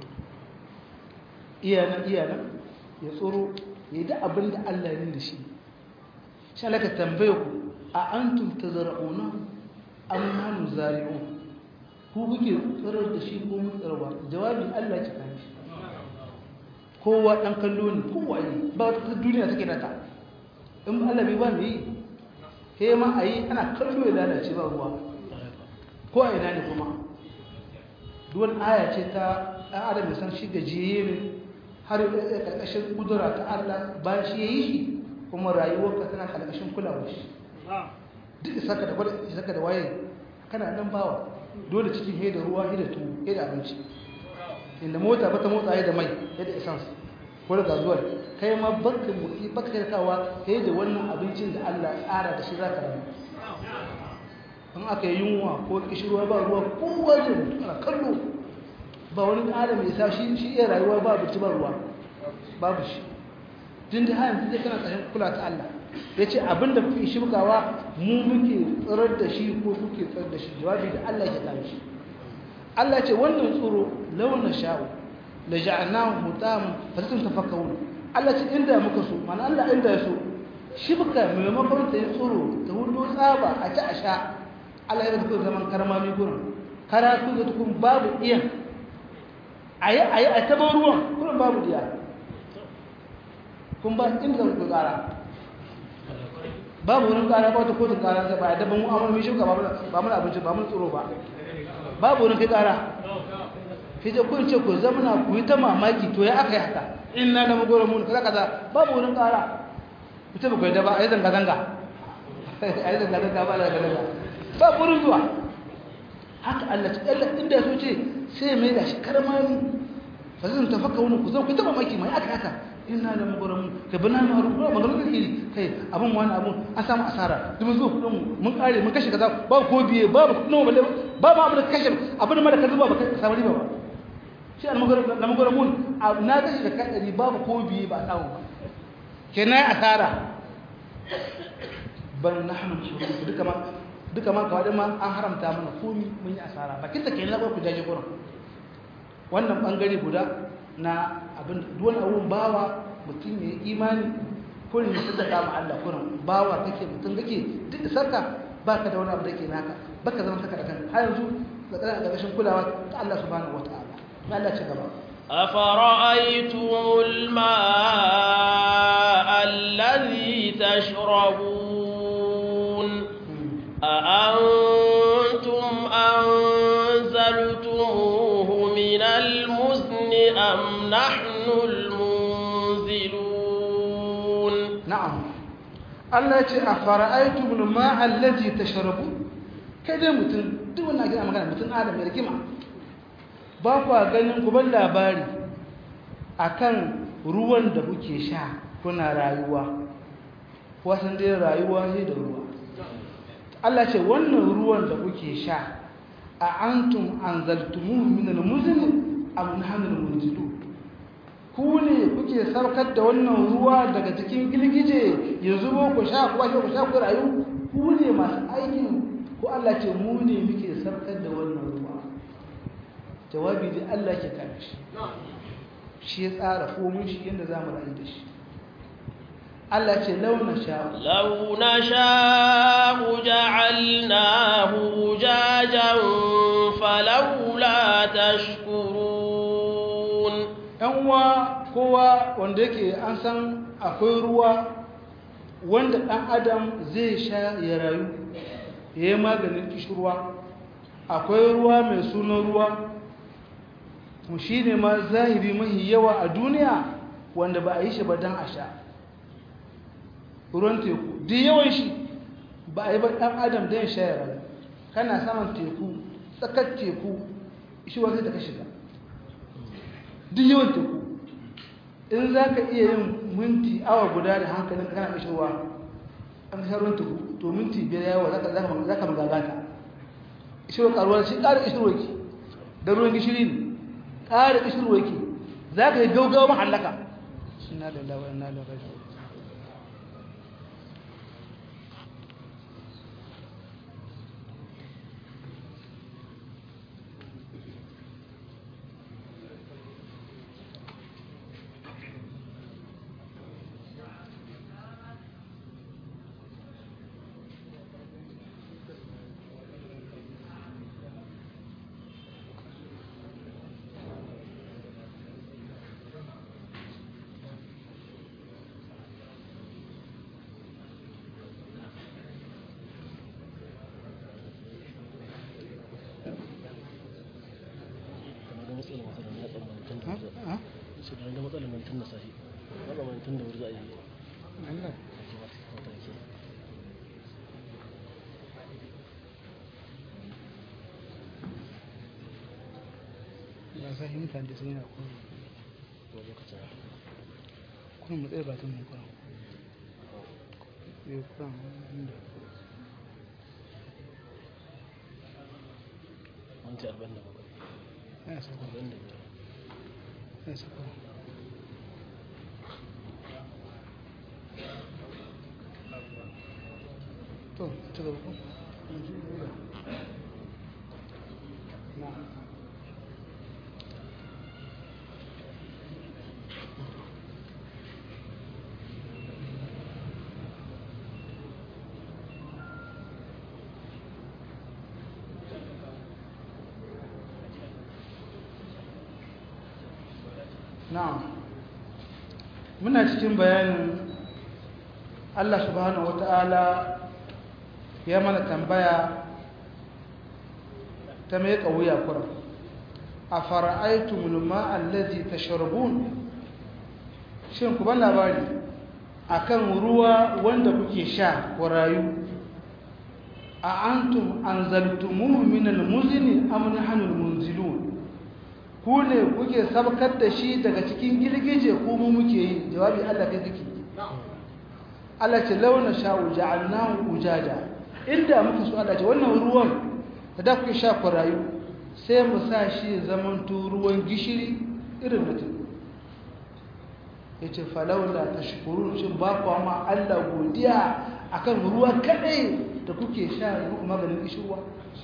iya nan iya nan ya tsoro ya yi da abin da Allah ya da shi shi Allah ka tambaye ku a antum tazra'una am nahnu zari'un ku kuke tsirar da shi ko mun tsarwa jawabi Allah ki kare shi kowa dan kallo ne kowa ne ba wata duniya take nata in Allah bai ba mu yi he ma ayi ana kallo ya lalace ba ruwa ko a ina ne kuma duwan aya ce ta ɗan adam ya san shi gajiye ne har ya ƙarƙashin ƙudura ta Allah ba shi ya yi shi kuma rayuwarka tana ƙarƙashin kulawar shi duk isaka da gwada isaka da waye kana nan bawa dole cikin he da ruwa he da tuwo he da abinci inda mota ba ta motsa he da mai he da essence ko da gazuwar kai ma baka motsi baka karkawa he da wannan abincin da Allah ya tsara da shi za ka rayu in aka yi yunwa ko kishirwa ba ruwa kowa zai mutu ana kallo ba wani adam ya sa shi shi iya rayuwa ba abinci ba ruwa babu shi tun da hayan zai kana tsayin kula ta Allah ya ce abinda kuke shirkawa mu muke tsirar da shi ko kuke tsirar da shi jawabi da Allah ya kare shi Allah ce wannan tsoro launin sha'u la ja'alnahu mutam fatatun tafakkawun Allah ce inda muka so mana Allah inda ya so shibka maimakon ta yi tsoro ta hudu tsaba a ci a sha Allah ya zama zaman karmami gurin karatu da tukun babu iyan a yi a yi a taɓa ruwan gurin babu diya kun ba inda zan ku ƙara babu wurin ƙara ba wata kotun ƙara sai ba a daban mu'amar mai shuka ba mun abinci ba mun tsoro ba babu wurin kai ƙara fi je kun ce ku zamana ku yi ta mamaki to ya aka yi haka in na nama goro mun kaza kaza babu wurin ƙara ku ce ba ku yi da ba a yi zanga-zanga a yi zanga-zanga ba da zanga-zanga ba burin zuwa haka Allah ce Allah inda so ce sai mai da shi karmami fa zan tafakka wani ku zo ku taba maki mai aka haka ina da magwaramu ka bana ma rubuwa maganar da iri kai abin wani abun an samu asara duk zuwa kudin mun kare mun kashe kaza ba ko biye ba kudin balle ba ma abin da kashe abin ma da ka zuba ba ka samu riba ba shi an magwaramu na magwaramu na kashe da kadari babu ko biye ba samu ba kenan asara ban nahnu shuruk duka ma duka ma kawai ma an haramta mana komi mun yi asara bakin ta kenan ba ku jaje gurin wannan bangare guda na abin duwan abun bawa mutum ya yi imani kurin ya sadaka ma Allah kurin bawa kake mutum kake duk da sarka baka da wani abu da ke naka baka zama saka da kan har yanzu da kana da gashin kulawa ta Allah subhanahu wataala na Allah ci gaba أفرأيتم الماء الذي تشربون أأنتم أنزلتموه من المزن أم نحن المنزلون na'am Allah ya ce a fara'aitu min ma allazi tashrabu kai dai mutum duk wannan gina magana mutum adam ya rikima ba ku ganin ku ban labari akan ruwan da kuke sha kuna rayuwa wasan dai rayuwa ne da ruwa Allah ce wannan ruwan da kuke sha a antum anzaltumuhu min al-muzni am nahnu al-munzilun ku ne kuke saukar da wannan ruwa daga cikin girgije ya zubo ku sha ku sha ku sha ku rayu ku ne masu aikin ko Allah ce mu ne muke saukar da wannan ruwa jawabi da Allah ke kare shi shi ya tsara komun shi yadda za mu rayu da shi Allah ce launa sha لو نشاء جعلناه أجاجا فلولا تشكرون ‘yan uwa kowa wanda yake an san akwai ruwa wanda ɗan adam zai sha ya rayu ya yi maganin kishirwa akwai ruwa mai sunan ruwa mu shi ne ma zahiri mahi yawa a duniya wanda ba a yi shi ba don a sha ruwan teku duk yawan shi ba a yi ba ɗan adam don sha ya rayu kana saman teku tsakar teku shi wa sai ta ka shiga duk yawan teku in za ka iya yin minti awa guda da hankalin kana ishirwa an sharon teku to minti biyar yawa za ka magagata ishirwa karuwa shi ƙara ishirwa ki da ruwan gishiri ne ƙara ishirwa ki za ka yi gaugawa mahallaka ina da lawa ina da rajo su da ga matsalar nan tun da sahi matsalar tun da wuri za a yi Allah mataki ya sa yi mutane sun yana kuma ko lokacin kuma mu tsaye batun mu kuma yau kuma inda minti arba'in da bakwai ya sa arba'in da biyar ya sa kuma to ci gaba ko na na'am muna cikin bayanin Allah subhanahu wata'ala ya mana tambaya ta mai wuya kura a fara'aitumul ma'allazi tashrabun shin ku ban labari akan ruwa wanda kuke sha ku rayu a antum anzaltumuhu min almuzni am nahnu almunzilun ku ne kuke sabkar da shi daga cikin girgije ko mu muke yi jawabi Allah kai kake Allah ce launa sha'u ja'alnahu ujaja inda muka so Allah ce wannan ruwan da da kuke sha ku rayu sai mu sa shi zaman to ruwan gishiri irin na teku yace falawla tashkurun shin ba ku ma Allah godiya akan ruwa kadai da kuke sha maganin kishirwa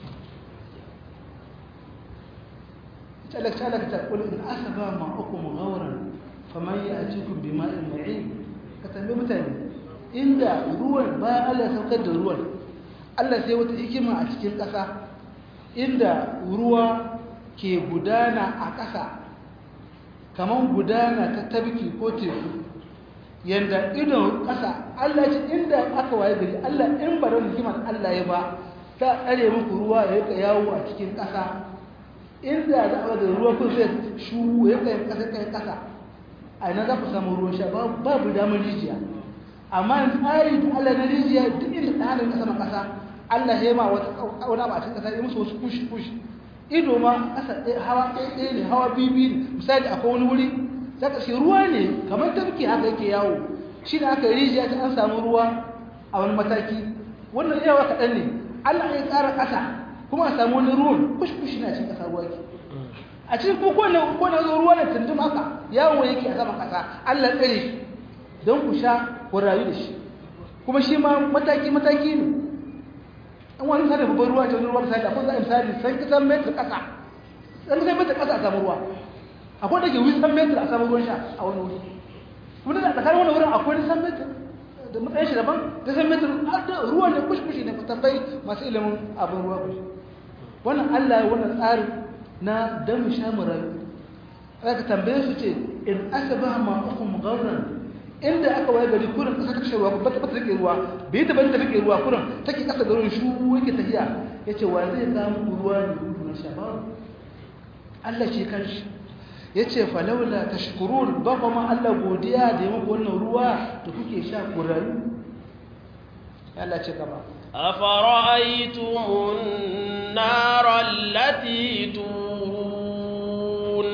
talaka talaka ta kula in asaba ma'ukum ghawran faman ya'tikum bima'in ma'in ka tambaye mutane inda ruwan bayan Allah ya saukar da ruwan Allah sai wata hikima a cikin ƙasa inda ruwa ke gudana a ƙasa kamar gudana ta tabki ko teku yanda idon ƙasa Allah ce inda aka waye gari Allah in ba da hikimar Allah ya ba ta tsare muku ruwa ya yi yawo a cikin ƙasa inda za a da ruwa kun zai shu ya kai kasa kai kasa a ina za ku samu ruwan sha babu damar rijiya amma in tsari da Allah na rijiya duk inda ta halin kasa na kasa Allah ya ma wata wani abu a cikin kasa ya musu wasu kush kush ido ma kasa ɗaya hawa ɗaya ɗaya ne hawa biyu biyu ne misali akwai wani wuri za ka ce ruwa ne kamar tafki haka yake yawo shi ne aka rijiya ta an samu ruwa a wani mataki wannan yawa kaɗan ne Allah ya ƙara ƙasa kuma a samu wani ruwan kushkushi na cikin ƙasa ruwa ke a cikin ko kone kone zo ruwa da tundum haka yawo yake a saman ƙasa Allah tsare shi don ku sha ku rayu da shi kuma shi ma mataki mataki ne an wani misali babban ruwa ce ruwa misali akwai zai misali san kisan metar ƙasa san kisan metar ƙasa a samu ruwa akwai da ke wisan metar a samu ruwan sha a wani wuri kuma da tsakanin wani wurin akwai nisan metar da matsayin shi daban da san metar ruwa ne kushkushi ne tambayi masu ilimin abin ruwa kushi wannan Allah ya wannan tsari na dan mu sha murayu aka tambaye su ce in asaba ma ukum ghawran inda aka waye gari kurin kasa kashe ruwa ba ta take ruwa bai ta bari ta take ruwa kurin take kasa garin shu yake tafiya yace wa zai ga mu ruwa ne gudu na sha ba Allah ce kanshi yace fa laula tashkurun ba kuma Allah godiya da muku wannan ruwa da kuke sha ku rayu Allah ce gaba أفرأيتم النار التي تورون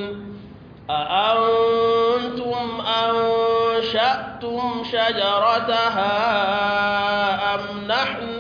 أأنتم أنشأتم شجرتها أم نحن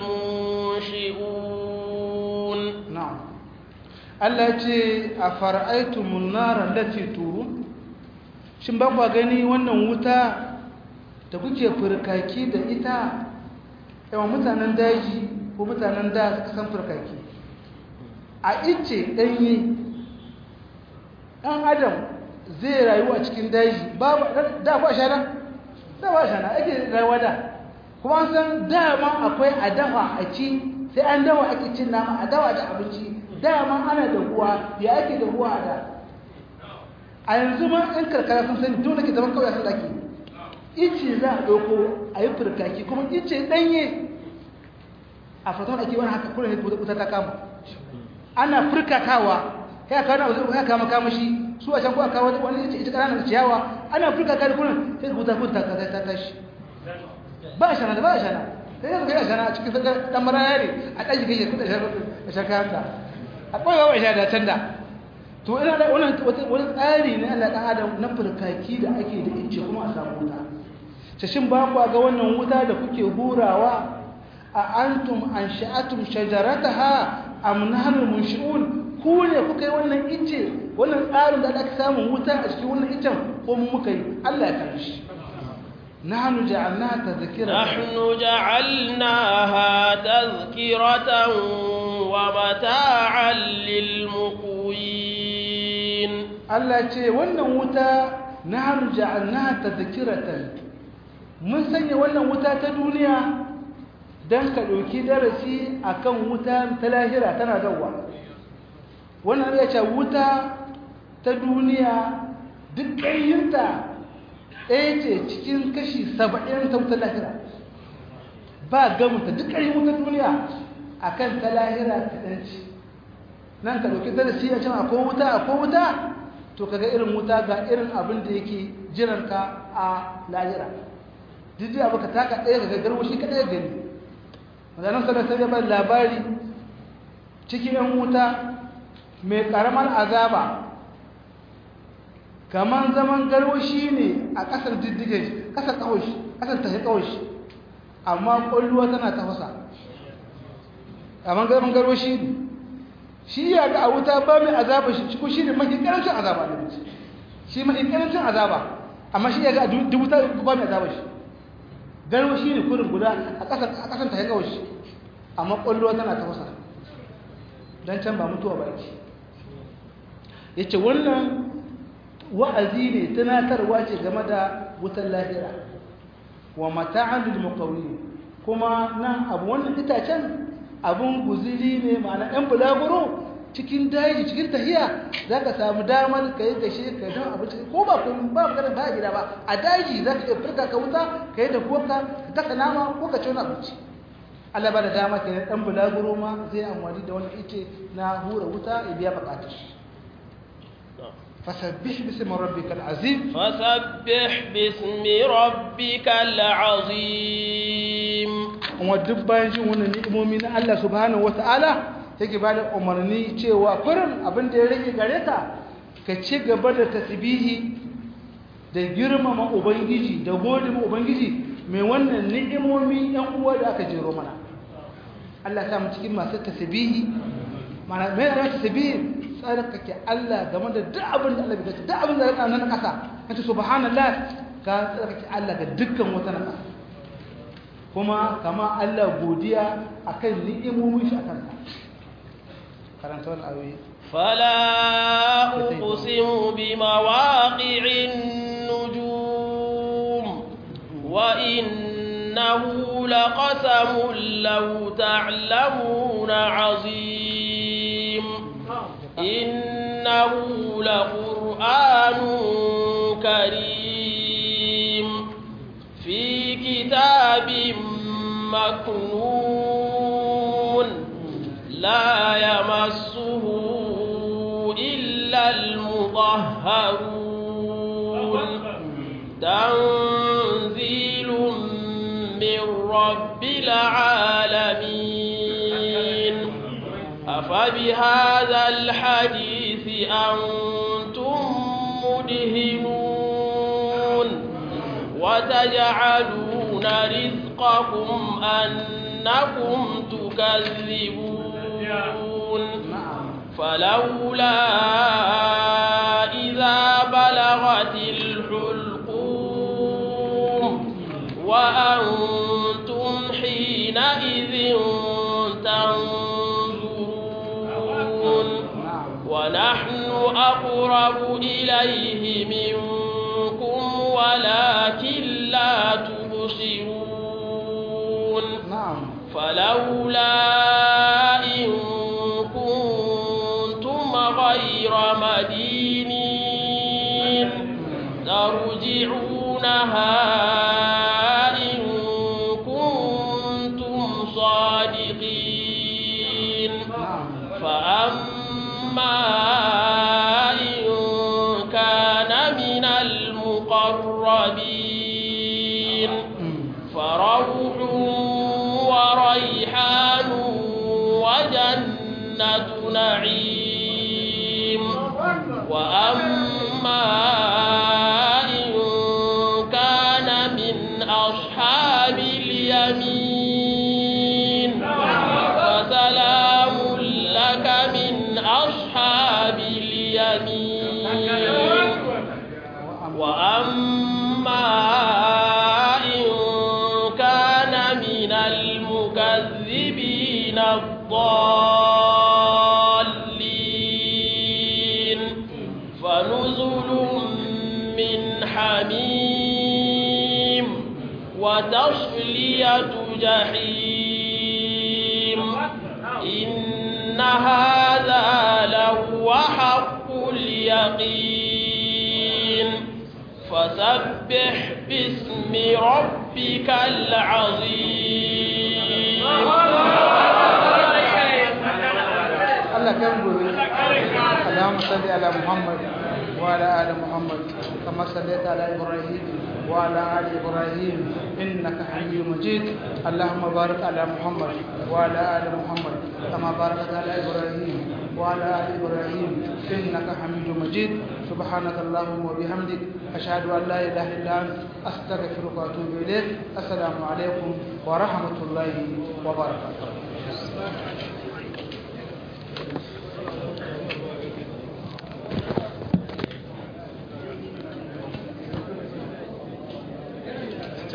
المنشئون na'am Allah ce a fara'aitumun nara lati turu shin ba kwa gani wannan wuta da kuke furkaki da ita yawan mutanen daji ko mutanen da suka san furkaki a ice ɗanye ɗan adam zai rayu a cikin daji babu da ba shana da ba shana ake rayuwa da kuma an san dama akwai a dafa a ci sai an dawa ake cin nama a dawa da abinci dama ana da ruwa ya ake da ruwa a da a yanzu ma ɗan karkara sun sani dole ke zaman kawai sun dake ice za a ɗauko a yi furkaki kuma ice ɗanye a fatan ake wani haka kuna wuta ta kama ana furkakawa ya kawo na ya kama kama shi su a can ko a kawo wani ice ita ƙananan ciyawa ana furkaka da kuna sai wuta kun ta ta tashi ba a shana da ba a shana sai yanzu kai a shana a cikin sakar ɗan maraya ne a ɗaji kai ya kuɗa shakayanta a ɓoyewa ba a shana da can da to ina da wani tsari ne Allah ɗan adam na furkaki da ake da ice kuma a samu wuta shin ba ku ga wannan wuta da kuke hurawa a antum an sha'atum shajarataha am nahnu munshi'un ku ne kuka yi wannan ice wannan tsarin da aka samu wuta a cikin wannan icen ko mu muka yi Allah ya kare shi nahnu ja'alnaha tadhkiratan نحن جعلناها تذكرة ومتاعا للمقوين Allah ce wannan wuta nahnu ja'alnaha tadhkiratan mun sanya wannan wuta ta duniya dan ka dauki darasi akan wuta ta lahira tana dawa wannan ya ce wuta ta duniya duk ƙayyinta ɗaya ce cikin kashi saba'in ta wutar lahira ba gamuta duk ƙarfin wutar duniya a kan ta lahira kaɗan ce nan ka ɗauki darasi a can akwai wuta akwai wuta to kaga irin wuta ga irin abin da yake jiranka a lahira duk da abu ka taka ɗaya ga garwa shi kaɗaya gani maganin sanar sai ya labari cikin yan wuta mai ƙaramar azaba kaman zaman garwashi ne a ƙasar diddige ƙasar kawashi ƙasar tafi kawashi amma ƙwalluwa tana tafasa kaman zaman garwashi ne shi ya ga a wuta ba mai azaba shi ko shi ne mafi ƙarancin azaba da mace shi mafi ƙarancin azaba amma shi ya ga a dubu ta ba mai azaba shi garwashi ne kurin guda a ƙasar tafi kawashi amma ƙwalluwa tana tafasa don can ba mutuwa ba ake ya ce wannan wa'azi ne tunatarwa ce game da wutan lahira wa mata'an lil muqawli kuma nan abu wannan itacen abun guziri ne ma'ana ɗan bulaguro cikin daji cikin tahiya zaka samu damar ka yi gashe ka don abinci ko ba kun ba maganar ba gida ba a daji zaka iya furta ka wuta ka yi da kuwa ka gasa nama ko ka ci wani abinci Allah ba da dama ke ɗan bulaguro ma zai amfani da wani ice na hura wuta ya biya bukatar فسبح باسم ربك العظيم فسبح باسم ربك العظيم kuma duk bayan jin wannan ni'imomi na Allah subhanahu wata'ala yake ba da umarni cewa kurin abin da ya rage gare ka ka ci gaba da tasbihi da girmama ubangiji da gode ma ubangiji mai wannan ni'imomi yan uwa da aka jero mana Allah ya sa mu cikin masu tasbihi mana mai da tasbihi tsarkake Allah game da duk abin da Allah bai dace duk abin da ya nan kasa kace subhanallah ka tsarkake Allah ga dukkan wata na kasa kuma kama Allah godiya akan ni'imomin shi akan ka karanta wannan ayoyi فلا أقسم بمواقع النجوم وإنه لقسم لو تعلمون عظيم إنه لقرآن كريم في كتاب مكنون لا يمسه إلا المطهرون تنزيل من رب العالمين أفبهذا الحديث أنتم مدهنون وتجعلون رزقكم أنكم تكذبون فلولا إذا بلغت الحلقوم وأنتم حينئذ تنظرون ونحن أقرب إليه منكم ولكن لا تبصرون na'am فلولا إن كنتم غير مدينين ترجعونها إن كنتم صادقين na'am فأما إن كان من المقربين فروح وريحان وجنة نعيم وأما إن كان من أصحاب اليمين فسلام لك من أصحاب اليمين وأما إن كان من المكذبين الضالين فنزل من حميم وتصلية جحيم إن هذا لهو حق اليقين فسبح باسم ربك العظيم Allah kan gobe Allahumma salli ala Muhammad wa ala ali Muhammad kama sallaita ala Ibrahim وعلى آل إبراهيم إنك حميد مجيد اللهم بارك على محمد وعلى آل محمد كما باركت على إبراهيم وعلى آل إبراهيم إنك حميد مجيد سبحانك اللهم وبحمدك أشهد أن لا إله إلا أنت أستغفرك وأتوب إليك السلام عليكم ورحمة الله وبركاته